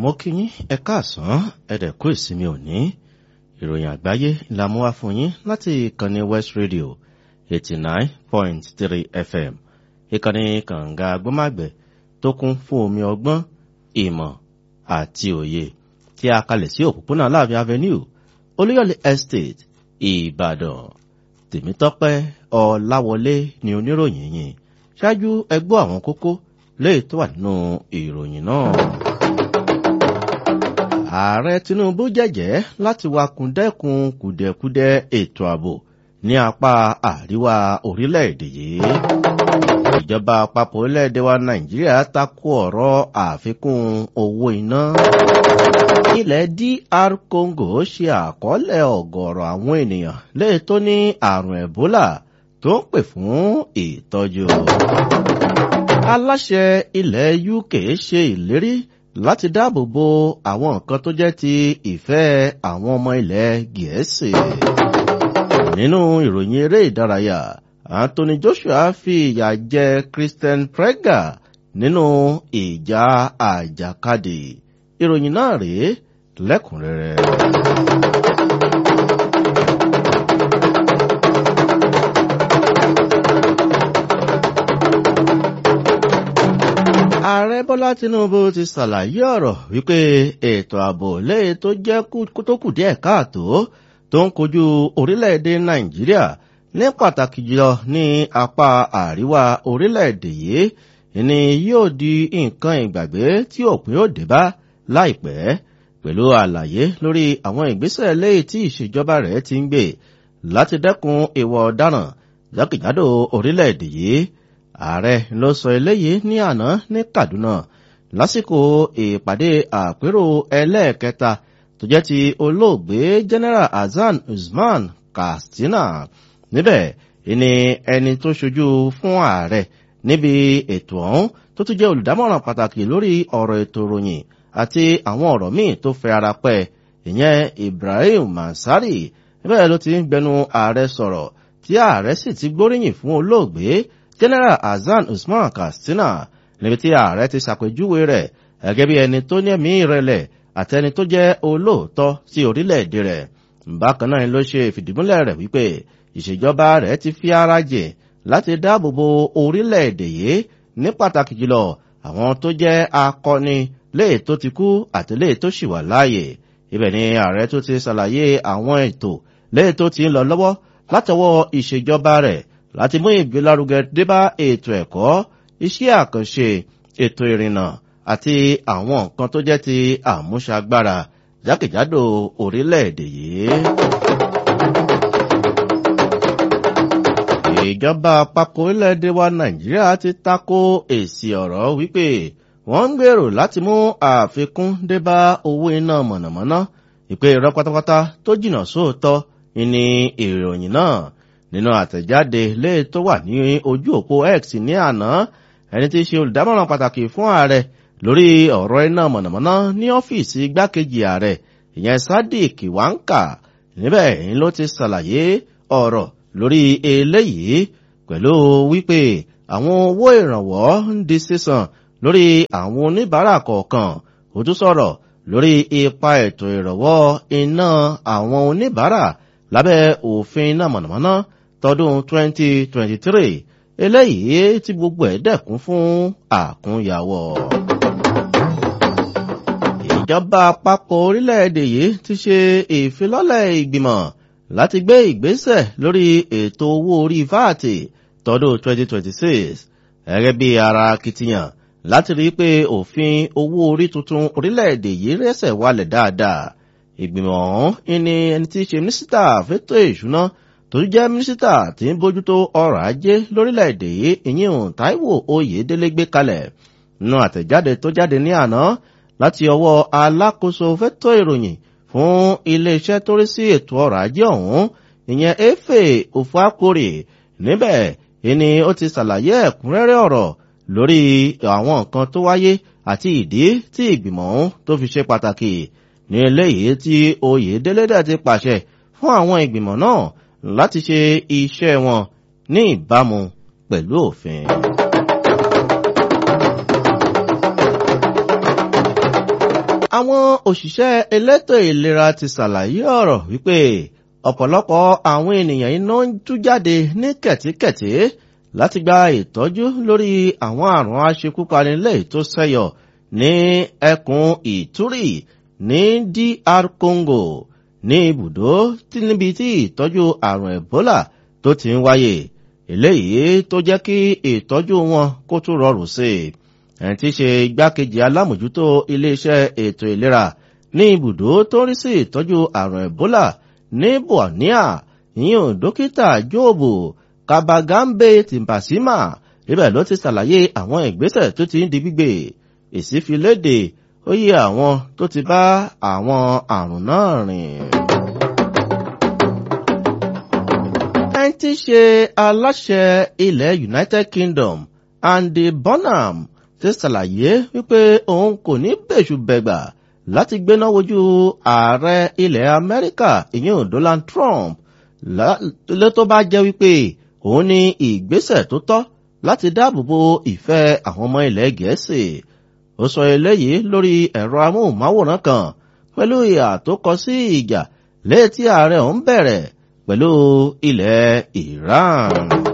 mo kí yín ẹ káàsán ẹ̀dẹ̀kú ìsinmi òní ìròyìn àgbáyé la mú wá fún yín láti ìkànnì west radio eighty nine point three fm ìkànnì kànga agbọ́màgbẹ̀ tó kún fún omi ọgbọ́n ìmọ̀ àti òye tí a kalẹ̀ sí òpópónà láàfin avenue olúyọ̀lé estate ìbàdàn tèmítọ́pẹ́ ọláwọlé ni oníròyìn yìí ṣáájú ẹgbọ́ àwọn kókó léè tó wà nínú ìròyìn náà. ààrẹ tinubu jẹ́jẹ́ láti wakùn dẹ́kun kùdẹ̀kudẹ ètò ààbò ní apá àríwá orílẹ̀-èdè yìí. ìjọba àpapọ̀ orílẹ̀-èdè wa nàìjíríà takò ọ̀rọ̀ àfikún owó iná. ilẹ̀ dr congo ṣe àkọọ́lẹ̀ ọ̀gọ̀ọ̀rọ̀ àwọn ènìyàn léè tó ní àrùn ebola tó ń pè fún ìtọ́jú. aláṣẹ ilẹ̀ uk ṣe ìlérí láti dáàbò bo àwọn nǹkan tó jẹ́ ti ìfẹ́ àwọn ọmọ ilẹ̀ gẹ̀ẹ́sì. nínú ìròyìn eré ìdárayá anthony joshua fi ìyà jẹ christian prega nínú ìjà àjàkadì ìròyìn náà rèé lẹ́kùnrẹ́rẹ́. ààrẹ bọ́lá tinubu ti ṣàlàyé ọ̀rọ̀ wípé ètò ààbò lẹ́yìn tó jẹ́ tó kù díẹ̀ káàtó tó ń kojú orílẹ̀-èdè nàìjíríà ní pàtàkì jùlọ ní apá àríwá orílẹ̀-èdè yìí ni yóò di nǹkan ìgbàgbé tí òpin ó dé bá láìpẹ́ pẹ̀lú àlàyé lórí àwọn ìgbésẹ̀ lẹ́yìn tí ìṣèjọba rẹ̀ ti ń gbé láti dẹ́kun ìwà ọ̀daràn jákèjádò orílẹ̀-èdè yìí ààrẹ ló sọ eléyìí ní àná ní kaduna lásìkò ìpàdé àpérò ẹlẹ́ẹ̀kẹta tó jẹ́ ti olóògbé general hasan usman katsina níbẹ̀ ìní ẹni tó ṣojú fún ààrẹ níbi ètò ọ̀hún tó tún jẹ́ olùdámọ̀ràn pàtàkì lórí ọ̀rọ̀ ètò ìròyìn àti àwọn ọ̀rọ̀ míì tó fẹ́ ara pẹ́ ìyẹn ibrahim mansari níbẹ̀ ló ti ń gbẹnu ààrẹ sọ̀rọ̀ tí ààrẹ sì ti gbóríyìn fún olóògbé general hasan usman katsina níbi tí ààrẹ ti ṣàpèjúwe rẹ̀ gẹ́gẹ́ bí ẹni tó ní ẹ̀mí ìrẹ̀lẹ̀ àtẹni tó jẹ́ olóòótọ́ sí orílẹ̀-èdè rẹ̀ bákan náà ló ṣe ìfìdímúlẹ̀ rẹ̀ wípé ìṣèjọba rẹ̀ ti fi ara jìn láti dáàbò bo orílẹ̀-èdè yìí ní pàtàkì jùlọ àwọn tó jẹ́ akọni léè tó ti kú àti léè tó ṣì wà láàyè ibẹ̀ ni ààrẹ tó ti ṣàlàyé àwọn ètò léè tó ti ń lọ lọ́wọ́ látọwọ́ ìṣèjọba rẹ̀ láti mú ìgbélárugẹ débá ètò ẹ̀kọ́ iṣẹ́ àkànṣe ètò ìrìnnà àti àwọn nǹkan tó jẹ́ ti àmúṣagbára jákèjádò orílẹ̀-èdè yìí. ìjọba àpapọ̀ orílẹ̀-èdè wa nàìjíríà ti tako èsì ọ̀rọ̀ wípé wọ́n ń gbèrò láti mú àfikún débá owó iná mọ̀nàmọ́ná ìpè irọ́ pátápátá tó jìnnà sóòótọ́ ìní ìròyìn náà nínú àtẹ̀jáde lé tó wà ní ojú òpó x ní àná ẹni tí í ṣe olùdámọ̀ràn pàtàkì fún ààrẹ lórí ọ̀rọ̀ iná mọ̀nàmọ́ná ní ọ́fíìsì igbákejì ààrẹ ìyẹn sadiq wanka níbẹ̀ ń ló ti ṣàlàyé ọ̀rọ̀ lórí eléyìí pẹ̀lú wípé àwọn owó ìrànwọ́ ń di sísan lórí àwọn oníbàárà kọ̀ọ̀kan ó tún sọ̀rọ̀ lórí ipa ètò ìrànwọ́ iná àwọn oníbàárà lábẹ́ òfin iná mọ̀nàmọ́ná tọdún 2023 eléyìí tí gbogbo ẹ̀ dẹ̀kún fún àkúnyàwọ̀. ìjọba àpapọ̀ orílẹ̀-èdè yìí ti ṣe ìfilọ́lẹ̀ ìgbìmọ̀ láti gbé ìgbésẹ̀ lórí ètò owó orí fáàtì tọdún 2026 gẹ́gẹ́ bí ara akitiyan láti rí pé òfin owó orí tuntun orílẹ̀-èdè yìí rẹ́sẹ̀ wálẹ̀ dáadáa ìgbìmọ̀ ọ̀hún ní ẹni tí í ṣe mínísítà fẹ́tọ̀ ìṣúná tó jẹ́ mínísítà tí ń bójútó ọrọ̀ ajé lórílẹ̀‐èdè yìí ìyíhùn táíwò oyèdélé gbé kalẹ̀ nínú àtẹ̀jáde tó jáde ní àná láti ọwọ́ alákòóso fẹ́tọ̀ ìròyìn fún iléeṣẹ́ tó rí sí ètò ọrọ̀ ajé ọ̀hún ìyẹn efe ofuakore níbẹ̀ ìní ó ti ṣàlàyé ẹ̀kúnrẹ́rẹ́ ọ̀rọ̀ lórí àwọn nǹkan tó wáyé àti ìdí tí ìgbìmọ̀ ọ̀hún tó fi ṣe pàtàkì ní eléyìí tí oyèdélé dẹ̀ ti pàṣẹ fún àwọn ìgbìmọ̀ náà láti ṣe iṣẹ́ wọn ní ìbámu pẹ̀lú òfin. àwọn òṣìṣẹ́ elétò ìlera ti ṣàlàyé ọ̀rọ̀ wípé ọ̀pọ̀lọpọ̀ àwọn ènìyàn iná ń tú jáde ní kẹ̀tíkẹ̀tí láti gba ìtọ́jú lórí àwọn àrùn aṣekúpani lẹ́yìn tó ṣẹ́yọ ní ẹkùn ìtúrì ní DR Congo ní ibùdó tí níbi tí ìtọ́jú àrùn Ebola tó ti ń wáyé eléyìí tó jẹ́ kí ìtọ́jú wọn kó tún rọrùn sí i ẹni tí í ṣe igbákejì alámòjútó iléeṣẹ́ ètò ìlera ní ibùdó tó ń rí sí ìtọ́jú àrùn Ebola ní Bunia ìyẹn dókítà Jóòbù Kabagambe Timbasima ibẹ̀ ló ti ṣàlàyé àwọn ìgbésẹ̀ tó ti ń di gbígbé èsì fi léde ó yẹ àwọn tó ti bá àwọn àrùn náà rìn. ẹni tí í ṣe aláṣẹ ilẹ̀ United Kingdom Andy Bonham ti ṣàlàyé wípé òun kò ní bẹ̀ṣù bẹ̀gbà láti gbéná wojú ààrẹ ilẹ̀ Amẹ́ríkà ìyẹn Donald Trump lé tó bá jẹ́ wípé òun ní ìgbésẹ̀ tó tọ́ láti dáàbòbo ìfẹ́ àwọn ọmọ ilẹ̀ Gẹ̀ẹ́sì ó sọ eléyìí lórí ẹ̀rọ amóhùnmáwòrán kan pẹ̀lú ìhà tó kọ sí ìjà létí ààrẹ òun bẹ̀rẹ̀ pẹ̀lú ilẹ̀ Iran.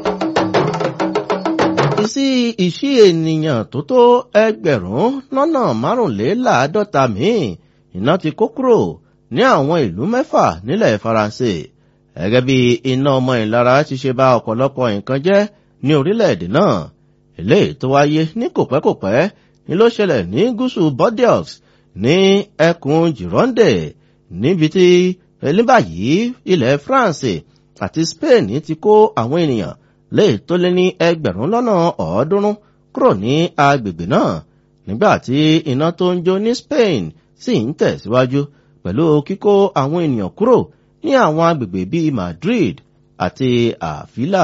ìsí ìṣí ènìyàn tó tó ẹgbẹ̀rún lọ́nà márùnléláàádọ́ta míì iná ti kó kúrò ní àwọn ìlú mẹ́fà nílẹ̀ Faransé gẹ́gẹ́ bí iná ọmọ ìlara ti ṣe bà ọ̀pọ̀lọpọ̀ nǹkan jẹ́ ní orílẹ̀-èdè náà eléyìí tó wáyé ní kòpẹ́kòpẹ́ ni ló ṣẹlẹ̀ ní gúúsù Bordeaux ní ẹkùn Gironde níbi tí ní báyìí ilẹ̀ France àti Spain ti kó àwọn ènìyàn léè tó lé ní ẹgbẹ̀rún lọ́nà ọ̀ọ́dúnrún kúrò ní agbègbè náà nígbà tí iná tó ń jó ní Spain sì ń tẹ̀síwájú pẹ̀lú kíkó àwọn ènìyàn kúrò ní àwọn agbègbè bíi Madrid àti àfílà.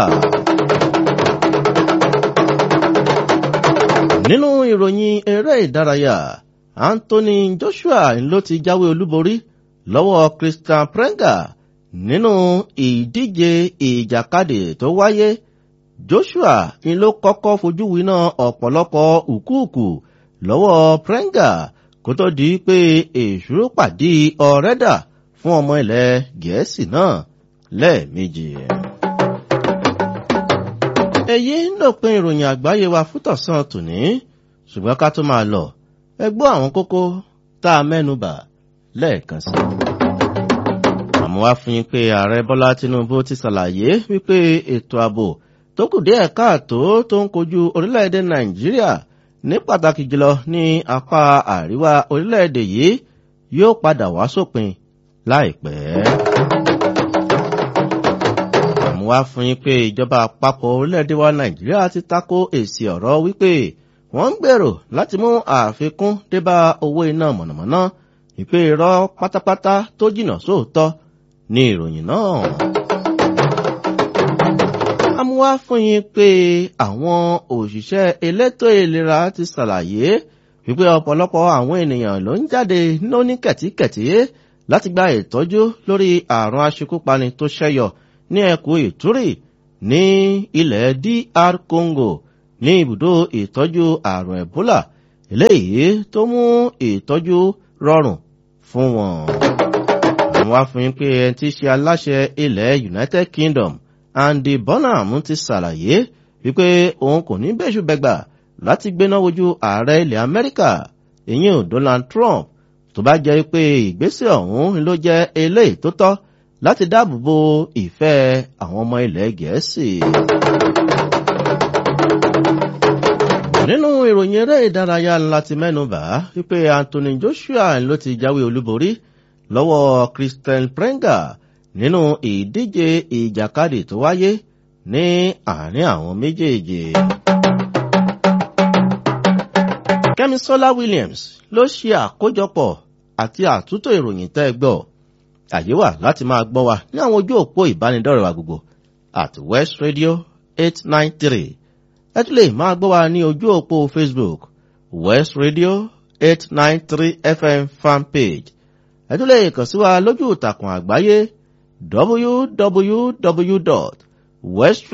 nínú ìròyìn eré ìdárayá Anthony Joshua ló ti jáwé olúborí lọ́wọ́ Christian Prenga nínú ìdíje ìjàkadì tó wáyé Joshua ni ló kọ́kọ́ fojú winá ọ̀pọ̀lọpọ̀ ùkúùkù lọ́wọ́ Prenga kó tó di pé èṣù pàdé ọ̀rẹ́dà fún ọmọ ilẹ̀ Gẹ̀ẹ́sì náà lẹ́ẹ̀mejì. èyí ń dòpin ìròyìn àgbáyé wa fún tọ̀sán tòní ṣùgbọ́n ká tó máa lọ ẹ gbọ́ àwọn kókó tá a mẹ́nubà lẹ́ẹ̀kan sí. àmọ́ wá fún yín pé ààrẹ Bọ́lá Tinubu ti ṣàlàyé wípé ètò ààbò tó kù díẹ̀ káàtó tó ń kojú orílẹ̀-èdè Nàìjíríà ní pàtàkì jùlọ ní apá àríwá orílẹ̀-èdè yìí yóò padà wá sópin láìpẹ́. àmọ́ wá fún yín pé ìjọba àpapọ̀ orílẹ̀-èdè wa Nàìjíríà ti tako èsì ọ̀rọ̀ wípé wọ́n ń gbèrò láti mú àfikún débá owó iná mọ̀nàmọ́ná ìpè irọ́ pátápátá tó jìnnà sóòótọ́ ní ìròyìn náà. amúwá fún yín pé àwọn òṣìṣẹ́ elétò ìlera ti ṣàlàyé wípé ọ̀pọ̀lọpọ̀ àwọn ènìyàn ló ń jáde lóní kẹ̀tíkẹ̀tí láti gba ìtọ́jú lórí àrùn aṣekúpani tó ṣẹ́yọ ní ẹkùn ìtúrì ní ilẹ̀ DR Congo ní ibùdó ìtọ́jú àrùn Ebola eléyìí tó mú ìtọ́jú rọrùn fún wọn. àwọn afúnyín pé ẹni tí í ṣe aláṣẹ ilẹ̀ United Kingdom Andy Bonham ti ṣàlàyé wípé òun kò ní bẹ́ṣù bẹ́gbà láti gbéná wojú ààrẹ ilẹ̀ Amẹ́ríkà ìyẹn Donald Trump tó bá jẹ́ pé ìgbésẹ̀ ọ̀hún ló jẹ́ eléyìí tó tọ́ láti dáàbò bo ìfẹ́ àwọn ọmọ ilẹ̀ Gẹ̀ẹ́sì. nínú ìròyìn eré ìdárayá ńlá ti mẹ́nubà wípé Anthony Joshua ló ti jáwé olúborí lọ́wọ́ Christian Prenga nínú ìdíje ìjàkadì tó wáyé ní àárín àwọn méjèèjì. Kẹ́misọ́lá Williams ló ṣe àkójọpọ̀ àti àtúntò ìròyìn tẹ́ gbọ́ àyè wà láti máa gbọ́ wa ní àwọn ojú òpó ìbánidọ́rẹ̀ wa gbogbo at West Radio eight nine three ẹ tún lè máa gbọ́ wa ní ojú òpó Facebook West Radio eight nine three FM fanpage ẹ tún lè kàn sí wa lójú ìtàkùn àgbáyé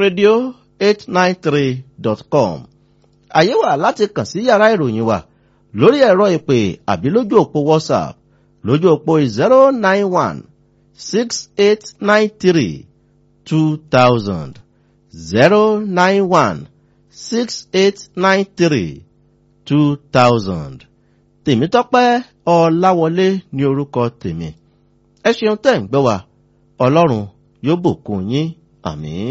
www.westradio893.com àyè wà láti kàn sí yàrá ìròyìn wa lórí ẹ̀rọ ìpè àbí lójú òpó whatsapp lójú òpó zero nine one six eight nine three two thousand zero nine one six eight nine three two thousand tèmítọ́pẹ́ ọláwọlé ní orúkọ tèmi ẹ ṣeun tẹ́ ń gbọ́ wa ọlọ́run yóò bùkún yín àmín.